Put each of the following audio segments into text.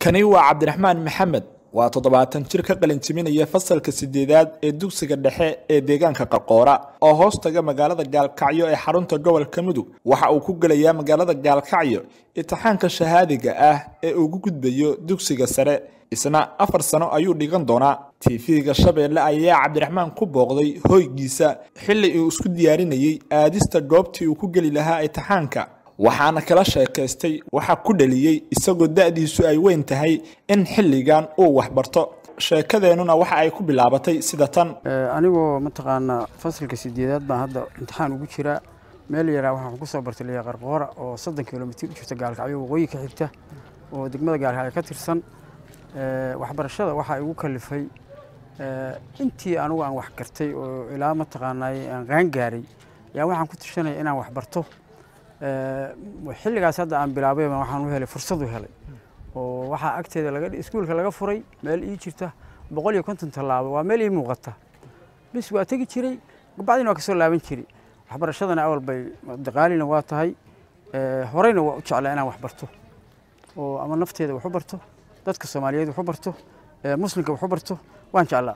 kani waa cabdiraxmaan maxamed waa toddobaatan jir ka qalinjiminaya fasalka sideedaad ee dugsiga dhexe ee deegaanka qarqoora oo hoos taga magaalada gaalkacyo ee xarunta gobolka mudug waxa uu ku gelayaa magaalada gaalkacyo imtixaanka shahaadiga ah ee ugu gudbayo dugsiga sare isna afar sano ayuu dhigan doonaa tv-ga shabeelle ayaa cabdiraxmaan ku booqday hoygiisa xilli uu isku diyaarinayey aadista goobtii uu ku geli lahaa imtixaanka waxaana kala sheekaystay waxaa ku dhaliyey isagoo da-diisu ay weyn tahay in xilligan uu waxbarto sheekadeennuna waxa ay ku bilaabatay sida tan anigoo mataqaanaa fasalka sideedaad baan hadda imtixaan ugu jiraa meel yaraa waxaan kusoo bartay liya qarqoora oo soddon kilomitir u jirta gaalkacyo waqooyi ka xigta oo degmada gaalkacyo ka tirsan waxbarashada waxaa igu kalifay intii anugu aan wax gartay oo ilaa mataqaanaa aan qaangaaray yaa waxaan ku tirsanaya inaan wax barto xilligaas hadda aan bilaabay waxaan u helay fursad u helay oo waxaa agteeda laga iskuulka laga furay meel ii jirta boqol iyo konton tallaabo waa meel ii muuqata bis waa tegi jiray bacdina waa kasoo laaban jiray waxbarashadana awal bay daqaalina waa tahay horeyna waa u jeclaa inaan wax barto oo ama nafteeda wax u barto dadka soomaaliyeed wax u barto muslimka wax u barto waan jeclaa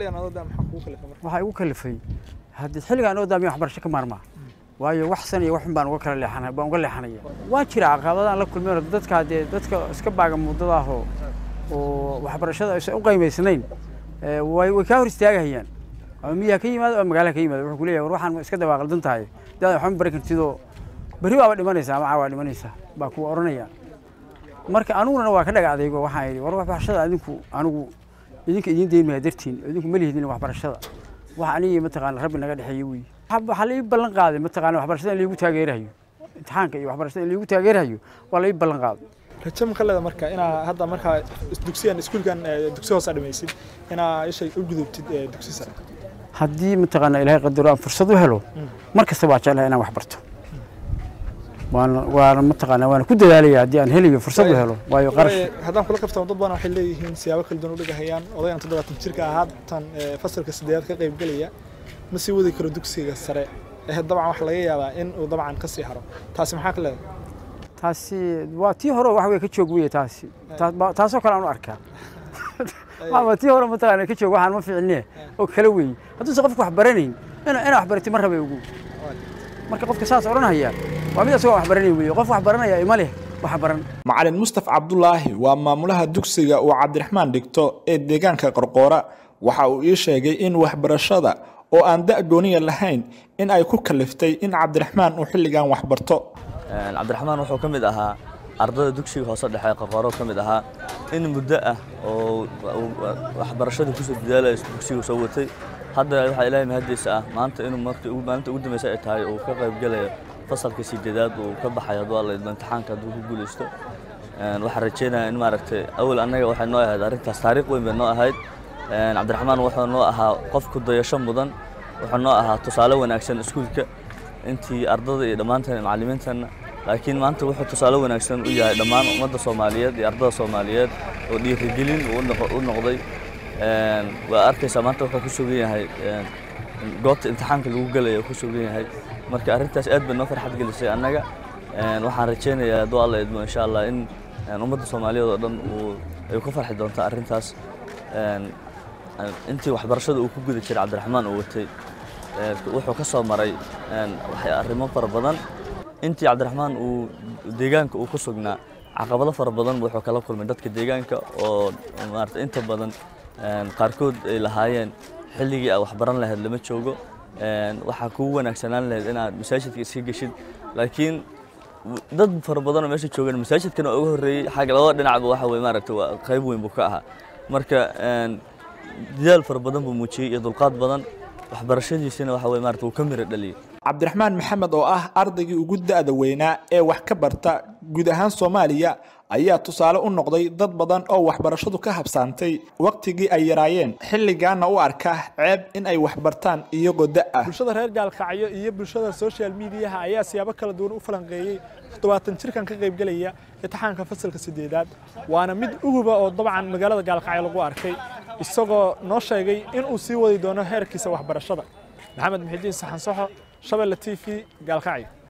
waxaa igu kalifay haddii xilligaan oo daamiya waxbarasho ka maarmaa waayo wax san iyo wax xun baan uga kala leexanay baan uga leexanaya waa jira caqabadaan la kulmeen dadka dee dadka iska baaga muddada ah oo oo waxbarashada aysan u qiimaysnayn way way kaa hor istaagahayaan ama miyaa ka yimaado ama magaalaha ka yimaado wuxuu ku leeyahay war waxaan iska dabaa qaldan tahay daada waxba bari kartidoo berri baaba dhimanaysaa ama caawaa dhimanaysaa baa kuwa oranaya marka aniguna waa ka dhaga adaygo waxaan yidhi war waxbarashada adinku anigu idinka idiin deymaya dartiin idinku ma lihidin waxbarashada wax anigii mataqaana rabbi naga dhexeeye weeye waxaa la ii ballan qaaday mataqaana waxbarashada in laigu taageerayo imtixaanka iyo waxbarashada in laigu taageerayo waa la ii ballan qaaday rajo ma ka leeda marka inaa hadda markaa dugsiyan iskuulkan dugsi hoose dhamaysid inaa ishay u gudubtid dugsi sare haddii mataqaana ilaahay qadaro aan fursad u helo mar kasta waa jeclahay inaan wax barto waana waana mataqaana waana ku dadaalaya haddii aan helayo fursad u helo waayo qarash haddaan kula kaftamo dad badan waxay leeyihiin siyaabo kala duwan u dhigahayaan odayan toddobaatan jirka ah haatan fasalka sideedaad ka qayb gelaya ma sii wadi karo dugsiga sare ee dabcan waxa laga yaabaa in uu dabcan ka sii haro taasi maxaa ka leedahay taasi waa tii hore wax wey ka joog weye taasi taasoo kale aan u arkaa waa tii hore mataqaana ka joog waxaan ma fiicine oo kale weeye hadduusan qofka wax baranayn ina ina wax baratay ma rabay ugu marka qofka saas odhanaya waa mid asagoo wax baranayn weeye qof wax baranaya ima leh wax baran macalin mustaf cabdulaahi waa maamulaha dugsiga uu cabdiraxmaan dhigto ee deegaanka qorqoora waxa uu ii sheegay in waxbarashada oo aan da' gooniya lahayn in ay ku kaliftay in cabdiraxmaan uu xilligan wax barto cabdiraxmaan wuxuu ka mid ahaa ardada dugsiga hoose dhexe qarqooro ka mid ahaa in muddo ah oo waxbarashada kusoo dadaalaya dugsiga soo watay hadda waxaa ilaahay mahadiisa ah maanta inuu maalinta ugu dambaysa ay tahay uu ka qayb gelayo fasalka sideedaad uu ka baxayo hadduu alla idmo imtixaanka hadduu ku guulaysto waxaan rajaynayaa in maaragtay awal annaga waxay noo ahayd arrintaas taariikh weyn bay noo ahayd cabdiraxmaan wuxuu noo ahaa qof ku dayasho mudan wuxuu noo ahaa tusaale wanaagsan iskuulka intii ardada iyo dhammaanteen macallimiinteenna laakiin maanta wuxuu tusaale wanaagsan u yahay dhammaan ummadda soomaaliyeed iyo ardada soomaaliyeed oo dhiirigelin u noqday waa arkaysaa maanta wuxuu ku sugan yahay goobta imtixaanka lagu gelaya ku sugan yahay marka arrintaas aad bay noo farxad gelisay annaga waxaan rajaynayaa hadduu alla idmo insha allah in ummadda soomaaliyeed oo dhan uu ay ku farxi doonto arrintaas intii waxbarashada uu ku guda jiray cabdiraxmaan uu watay wuxuu ka soo maray arrimo fara badan intii cabdiraxmaan uu deegaanka uu ku sugnaa caqabado fara badan wuxuu kala kulmay dadka deegaanka oo maarata inta badan qaarkood ay lahaayeen xilligii aad waxbaran lahayd lama joogo waxaa kugu wanaagsanaan lahayd inaad masaajidka iska geshid laakiin dad fara badan oo meesha joogan masaajidkana uga horreeyey xagga labada dhinacba waxa weye maaragta waa qayb weyn buu ka ahaa marka dadaal fara badan buu muujiyey iyo dulqaad badan waxbarashadiisina waxa weye maarata wuu ka miro dhaliyey cabdiraxmaan maxamed oo ah ardaygii ugu da'da weynaa ee wax ka barta guud ahaan soomaaliya ayaa tusaale u noqday dad badan oo waxbarashadu ka habsaantay wakhtigii ay yaraayeen xilligaana u arka ceeb in ay waxbartaan iyagoo da' ah bulshada reer gaalkacyo iyo bulshada social mediaha ayaa siyaabo kala duwan u falanqeeyey toddobaatan jirkan ka qaybgelaya imtixaanka fasalka sideedaad waana mid uguba oo dabcan magaalada gaalkacyo lagu arkay isagoo noo sheegay in uu sii wadi doono heerkiisa waxbarashada maxamed muxidiin saxan soxo shabelle t v gaalkacyo